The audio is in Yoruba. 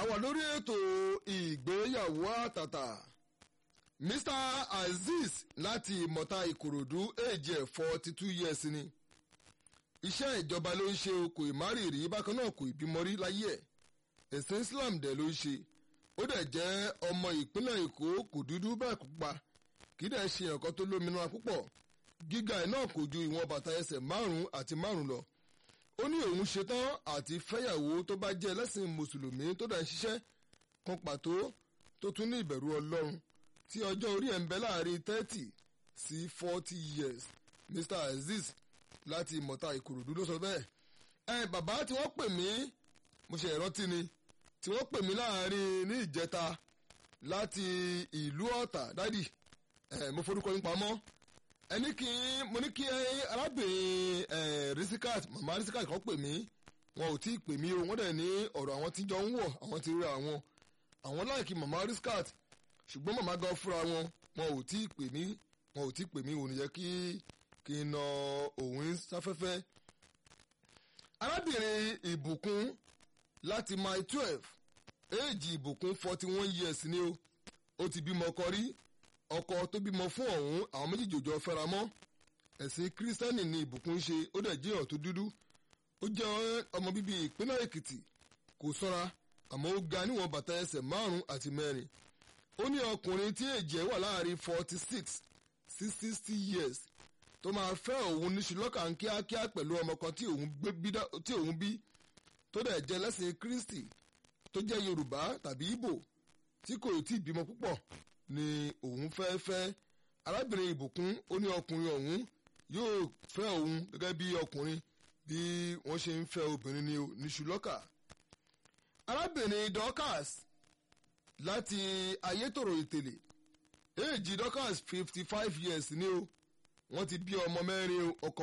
àwa lórí ètò ìgbéyàwó àtàtà mr azeez láti ìmọ̀ta ìkòròdú èjì ẹ̀ forty two years ni iṣẹ́ ìjọba ló ń ṣe o kò ìmárì rí bákan náà kò ìbímọ rí láyé ẹ̀ ẹ̀sìn islam dẹ̀ ló ń ṣe ó dẹ̀ jẹ́ ọmọ ìpínlẹ̀ èkó kò dúdú bẹ́ẹ̀ kó pa kì í dẹ̀ ṣe nǹkan tó lómìnira púpọ̀ gíga ẹ̀ náà kò ju ìwọ̀n bàtà ẹsẹ̀ márùn-ún àti márùn-ún lọ ó ní òun ṣetán àti fẹ́yàwó tó bá jẹ́ ẹlẹ́sìn mùsùlùmí tó dá ń ṣiṣẹ́ kan pàtó tó tún ní ìbẹ̀rù ọlọ́run tí ọjọ́ orí ẹ̀ ń bẹ láàrin thirty sí forty years mr azeez láti ìmọ̀ta ìkòròdú ló sọ bẹ́ẹ̀ ẹ bàbá tí wọ́n pè mí mo ṣe ìrántí ni tí wọ́n pè mí láàrin ní ìjẹta láti ìlú ọ̀tà dádì ẹ mo forúkọ yín pamọ́ ẹni kí mo ní kí arábìnrin risikat mama risikat kan pè mí wọn ò tí ì pè mí o wọ́n dẹ̀ ní ọ̀rọ̀ àwọn tí jọ ń wọ̀ àwọn ti rí àwọn àwọn láìkí mama risikat ṣùgbọ́n mama gan fúnra wọn wọn ò tí ì pè mí wọn ò tí ì pè mí ò ní yẹ kí kí n na òun sáfẹ́fẹ́ arábìnrin ìbùkún láti mile twelve éèjì ìbùkún forty one years ni o ó ti bímọ ọkọ rí ọkọ tó bímọ fún ọ̀hún àwọn méjèèjì òjò fẹ́ra mọ́ ẹ̀sìn kírísítẹ́nì ni ìbùkún ṣe ó dẹ̀ jẹ́ ọ̀tún dúdú ó jẹ́ ọmọ bíbí ìpínlẹ̀ èkìtì kò sọ́ra àmọ́ ó ga níwọ̀n bàtà ẹsẹ̀ márùn-ún àti mẹ́rin ó ní ọkùnrin tí èjì ẹ̀ wà láàrin forty six sí sixty years tó máa fẹ́ òun níṣu lọ́kàn kíákíá pẹ̀lú ọmọ kan tí òun bí tó dẹ̀ jẹ́ lẹ́sìn kristi tó jẹ́ yorùbá tàbí ìbò tí kò tí ì bímọ púpọ̀ ni òun fẹ́ fẹ́ arábìnrin ìbùkún ó ní ọkùnrin ọ̀hún yóò fẹ́ òun gẹ́gẹ́ bí ọkùnrin bí wọ́n ṣe ń fẹ́ obìnrin ní níṣu lọ́kà. arábìnrin dorcas láti ayétòrò ìtẹ̀lẹ̀ èjì dorcas fifty five years ni o wọ́n ti bí ọmọ mẹ́rin ọkọ